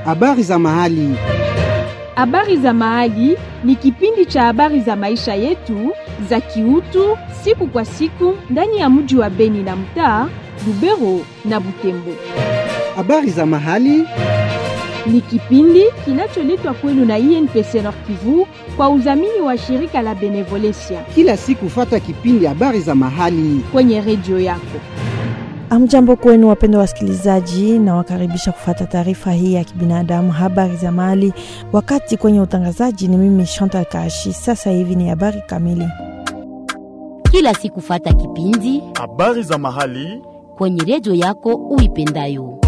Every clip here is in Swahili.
Habari za mahali. Habari za mahali ni kipindi cha habari za maisha yetu za kiutu siku kwa siku ndani ya mji wa Beni na mtaa Lubero na Butembo. Habari za mahali. Ni kipindi kinacholetwa kwenu na INPC Nord Kivu kwa udhamini wa shirika la Benevolencia Kila siku fata kipindi habari za mahali. kwenye redio yako. Amjambo kwenu wapendwa wasikilizaji, na wakaribisha kufata taarifa hii ya kibinadamu, habari za mahali. Wakati kwenye utangazaji ni mimi Chantal Kashi. Sasa hivi ni habari kamili. kila siku fata kipindi Habari za mahali. kwenye redio yako uipendayo.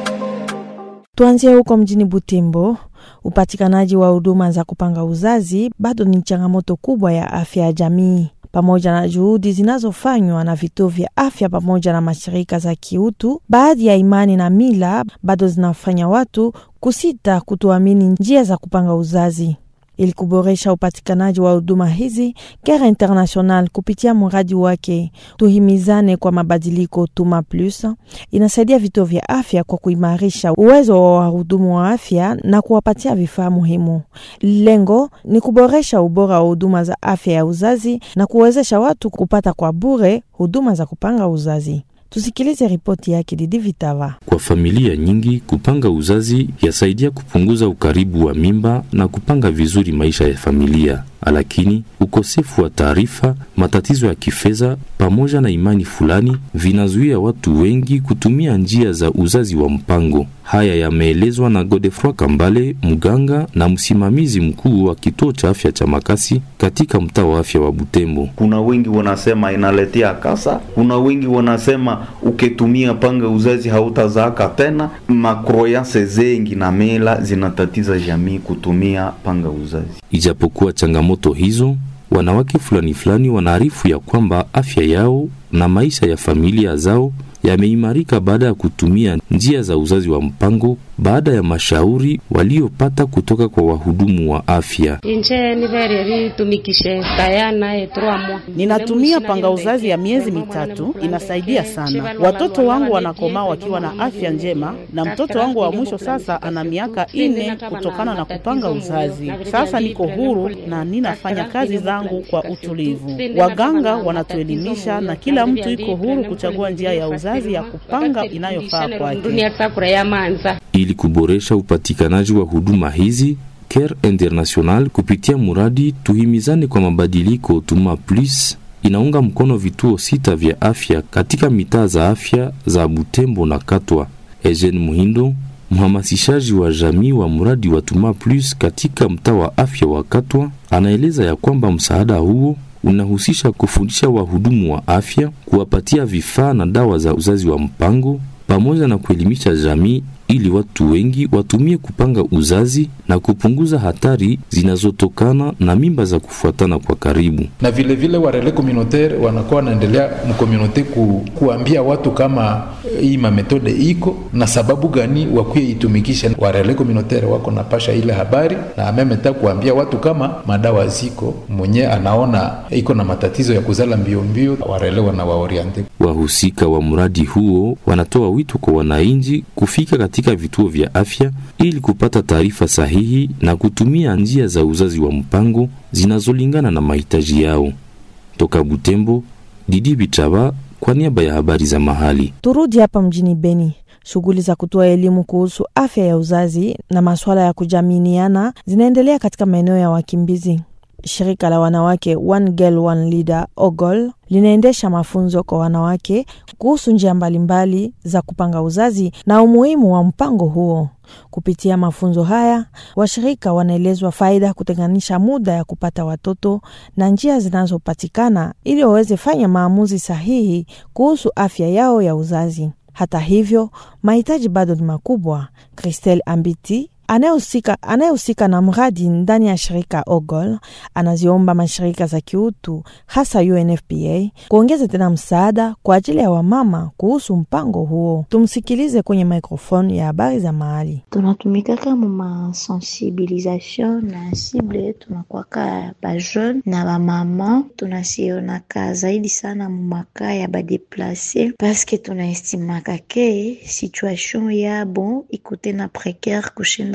Tuanzie huko mjini Butembo. Upatikanaji wa huduma za kupanga uzazi bado ni changamoto kubwa ya afya ya jamii. Pamoja na juhudi zinazofanywa na vituo vya afya pamoja na mashirika za kiutu, baadhi ya imani na mila bado zinafanya watu kusita kutoamini njia za kupanga uzazi. Ili kuboresha upatikanaji wa huduma hizi, Care International kupitia mradi wake Tuhimizane kwa Mabadiliko Tuma Plus inasaidia vituo vya afya kwa kuimarisha uwezo wa wahudumu wa afya na kuwapatia vifaa muhimu. Lengo ni kuboresha ubora wa huduma za afya ya uzazi na kuwezesha watu kupata kwa bure huduma za kupanga uzazi. Tusikilize ripoti yake Didi Vitava. Kwa familia nyingi kupanga uzazi yasaidia kupunguza ukaribu wa mimba na kupanga vizuri maisha ya familia, lakini ukosefu wa taarifa, matatizo ya kifedha pamoja na imani fulani vinazuia watu wengi kutumia njia za uzazi wa mpango. Haya yameelezwa na Godefroy Kambale, mganga na msimamizi mkuu wa kituo cha afya cha Makasi katika mtaa wa afya wa Butembo. Kuna wengi wanasema inaletea kasa, kuna wengi wanasema ukitumia panga uzazi hautazaaka tena. Makroyanse zengi na mila zinatatiza jamii kutumia panga uzazi. Ijapokuwa changamoto hizo, wanawake fulani fulani wanaarifu ya kwamba afya yao na maisha ya familia zao yameimarika baada ya kutumia njia za uzazi wa mpango baada ya mashauri waliopata kutoka kwa wahudumu wa afya. inje nivereri tumikishe tayana etrua mwa Ninatumia panga uzazi ya miezi mitatu, inasaidia sana. Watoto wangu wanakomaa wakiwa na afya njema, na mtoto wangu wa mwisho sasa ana miaka ine kutokana na kupanga uzazi. Sasa niko huru na ninafanya kazi zangu kwa utulivu. Waganga wanatuelimisha na kila mtu iko huru kuchagua njia ya uzazi ya kupanga inayofaa kwake. dunia takura ya manza Ili kuboresha upatikanaji wa huduma hizi, Care International kupitia muradi Tuhimizane kwa Mabadiliko Tuma Plus inaunga mkono vituo sita vya afya katika mitaa za afya za Butembo na Katwa. Eugene Muhindo, mhamasishaji wa jamii wa mradi wa Tuma Plus katika mtaa wa afya wa Katwa, anaeleza ya kwamba msaada huo unahusisha kufundisha wahudumu wa afya, kuwapatia vifaa na dawa za uzazi wa mpango pamoja na kuelimisha jamii ili watu wengi watumie kupanga uzazi na kupunguza hatari zinazotokana na mimba za kufuatana kwa karibu. na vile vile warele communautaire wanakuwa wanaendelea mkomunote ku, kuambia watu kama eh, hii mametode iko na sababu gani wakuye itumikisha. Warele communautaire wako napasha ile habari na amemeta kuambia watu kama madawa ziko, mwenye anaona iko na matatizo ya kuzala mbio mbio, warele wanawaoriente Wahusika wa mradi huo wanatoa wito kwa wananchi kufika katika vituo vya afya ili kupata taarifa sahihi na kutumia njia za uzazi wa mpango zinazolingana na mahitaji yao. Toka Butembo, Didi Bichaba kwa niaba ya habari za mahali. Turudi hapa mjini Beni. Shughuli za kutoa elimu kuhusu afya ya uzazi na masuala ya kujaminiana zinaendelea katika maeneo ya wakimbizi. Shirika la wanawake One Girl One Leader OGOL linaendesha mafunzo kwa wanawake kuhusu njia mbalimbali za kupanga uzazi na umuhimu wa mpango huo. Kupitia mafunzo haya, washirika wanaelezwa faida ya kutenganisha muda ya kupata watoto na njia zinazopatikana ili waweze fanya maamuzi sahihi kuhusu afya yao ya uzazi. Hata hivyo, mahitaji bado ni makubwa. Christelle Ambiti anayehusika anayehusika na mradi ndani ya shirika OGOL anaziomba mashirika za kiutu hasa UNFPA kuongeza tena msaada kwa ajili ya wamama kuhusu mpango huo. Tumsikilize kwenye microphone ya habari za mahali. tunatumikaka mu masensibilisation na cible yetu nakwaka bajeune na bamama tunasionaka zaidi sana mu maka ya badeplace paske tunaestimaka ke situation yabo iko tena precaire kushinda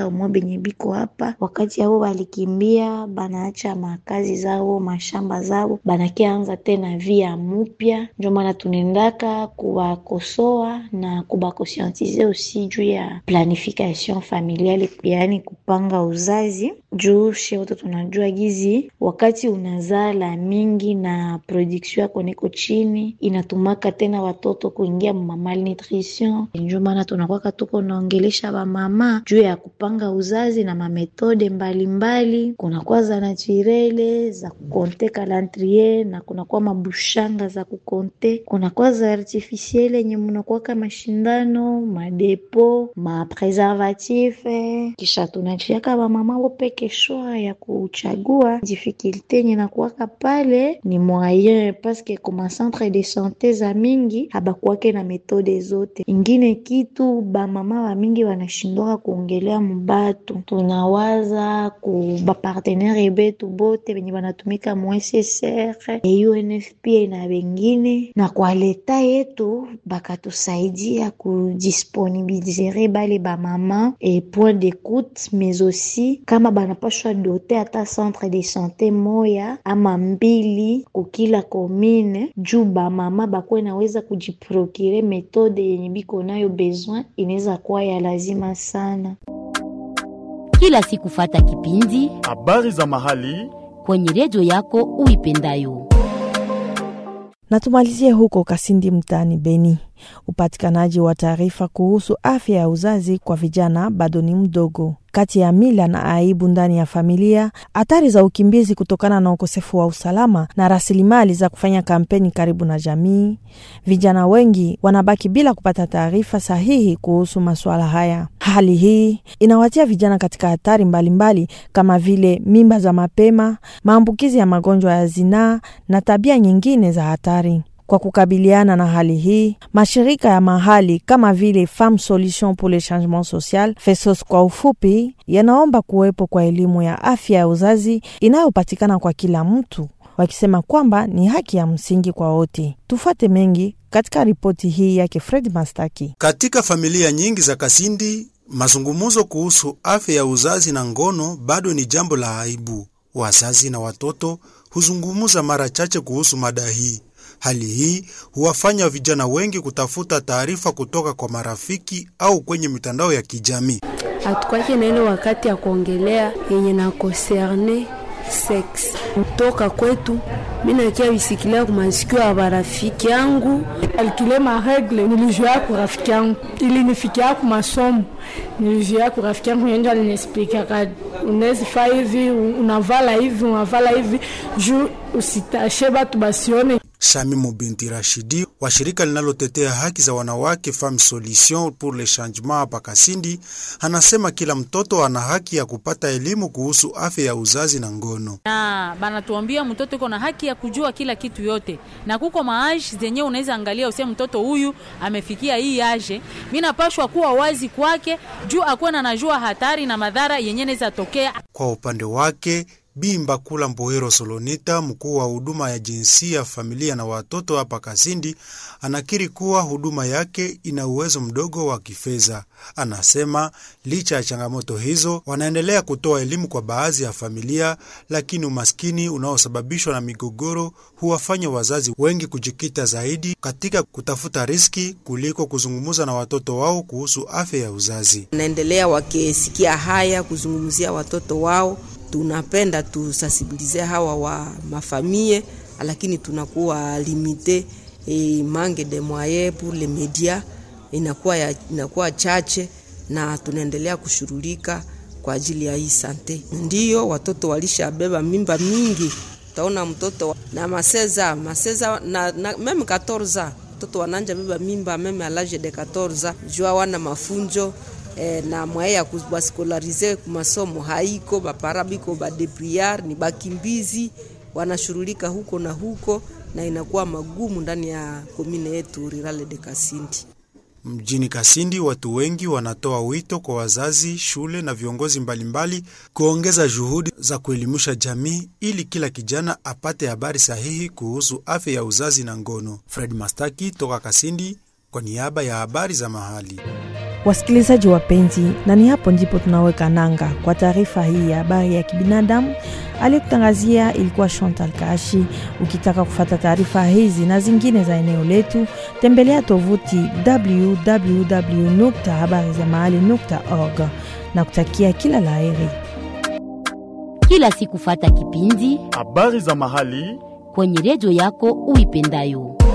bapenda umwe benye biko hapa, wakati yabo balikimbia, banaacha makazi zao mashamba zao, banakianza tena via mupya. Ndio maana tunaendaka kubakosoa na kubakosientize usi juu ya planification familiale, yaani kupanga uzazi juu she wote tunajua gizi wakati unazala mingi na production yako niko chini, inatumaka tena watoto kuingia ma malnutrition. Ndio maana tunakwaka tuko naongelesha bamama juu ya kupanga uzazi na mametode mbalimbali, kunakuwa za naturele za kukonte calendrier na kunakuwa mabushanga za kukonte, kunakuwa za artificiele yenye munakuwaka mashindano madepo mapreservatif, kisha tunachiaka bamama wopeke shwa ya kuchagua. Difikilte yenye nakuwaka pale ni moyen paske kuma centre de sante za mingi habakuwake na metode zote. Ingine kitu bamama wa mingi wanashindwaka kuongelea mubatu, tunawaza ku bapartenere betu bote benye banatumika mu SSR UNFPA na bengine, na kwa leta yetu bakatusaidia kudisponibiliser bale bamama e point d'écoute mais aussi kama banapashwa dote ata centre de sante moya ama mbili kukila komine juu bamama bakuwe naweza kujiprokire metode yenye biko nayo besoin inaweza kuwa ya lazima sana. Kila siku fata kipindi habari za mahali kwenye redio yako uipendayo. Na tumalizie huko Kasindi mtaani Beni. Upatikanaji wa taarifa kuhusu afya ya uzazi kwa vijana bado ni mdogo. Kati ya mila na aibu ndani ya familia, hatari za ukimbizi kutokana na ukosefu wa usalama na rasilimali za kufanya kampeni karibu na jamii, vijana wengi wanabaki bila kupata taarifa sahihi kuhusu masuala haya. Hali hii inawatia vijana katika hatari mbalimbali mbali, kama vile mimba za mapema, maambukizi ya magonjwa ya zinaa na tabia nyingine za hatari. Kwa kukabiliana na hali hii, mashirika ya mahali kama vile Femme Solution pour le Changement Social, FESOS kwa ufupi, yanaomba kuwepo kwa elimu ya afya ya uzazi inayopatikana kwa kila mtu, wakisema kwamba ni haki ya msingi kwa wote. Tufuate mengi katika ripoti hii yake Fred Mastaki. Katika familia nyingi za Kasindi, mazungumzo kuhusu afya ya uzazi na ngono bado ni jambo la aibu. Wazazi na watoto huzungumza mara chache kuhusu mada hii. Hali hii huwafanya vijana wengi kutafuta taarifa kutoka kwa marafiki au kwenye mitandao ya kijamii. Hatukwake na ile wakati ya kuongelea yenye na konserne sex kutoka kwetu. Mimi nakia bisikilia kwa masikio ya barafiki yangu alikile maregle nilijua kwa rafiki yangu ilinifikia kwa masomo nilijua kwa rafiki yangu yeye aliniexplica unaweza fanya hivi unavala hivi unavala hivi juu usitashe batu basione Shamimu binti Rashidi wa shirika linalotetea haki za wanawake Femme Solution pour le Changement hapa Kasindi anasema kila mtoto ana haki ya kupata elimu kuhusu afya ya uzazi na ngono. Na banatuambia mtoto iko na haki ya kujua kila kitu yote, na kuko maaji zenye unaweza angalia useme mtoto huyu amefikia hii aje, mimi napashwa kuwa wazi kwake juu akuwe anajua hatari na madhara yenye naweza tokea. Kwa upande wake Bi Mbakula Mbohero Solonita, mkuu wa huduma ya jinsia, familia na watoto hapa Kasindi, anakiri kuwa huduma yake ina uwezo mdogo wa kifedha. Anasema licha ya changamoto hizo, wanaendelea kutoa elimu kwa baadhi ya familia, lakini umaskini unaosababishwa na migogoro huwafanya wazazi wengi kujikita zaidi katika kutafuta riski kuliko kuzungumza na watoto wao kuhusu afya ya uzazi. Naendelea wakisikia haya kuzungumzia watoto wao tunapenda tusensibilize hawa wa mafamie, lakini tunakuwa limite e, manque de moyens pour les media inakuwa, ya, inakuwa chache na tunaendelea kushughulika kwa ajili ya hii sante. Ndiyo watoto walishabeba mimba mingi, utaona mtoto na maseza maseza na, na meme 14 mtoto wananja beba mimba meme alage de 14 jua wana mafunjo E, na mwaye ya kubaskolarize kumasomo haiko, bapara biko badepriar ni bakimbizi wanashurulika huko na huko, na inakuwa magumu ndani ya komine yetu Rirale de Kasindi. Mjini Kasindi, watu wengi wanatoa wito kwa wazazi, shule na viongozi mbalimbali kuongeza juhudi za kuelimisha jamii ili kila kijana apate habari sahihi kuhusu afya ya uzazi na ngono. Fred Mastaki toka Kasindi kwa niaba ya habari za mahali. Wasikilizaji wapenzi, na ni hapo ndipo tunaweka nanga kwa taarifa hii ya habari ya kibinadamu. Aliyekutangazia ilikuwa Chantal Kashi. Ukitaka kufata taarifa hizi na zingine za eneo letu, tembelea tovuti www habari za mahali org na kutakia kila laheri. Kila siku fata kipindi habari za mahali kwenye redio yako uipendayo.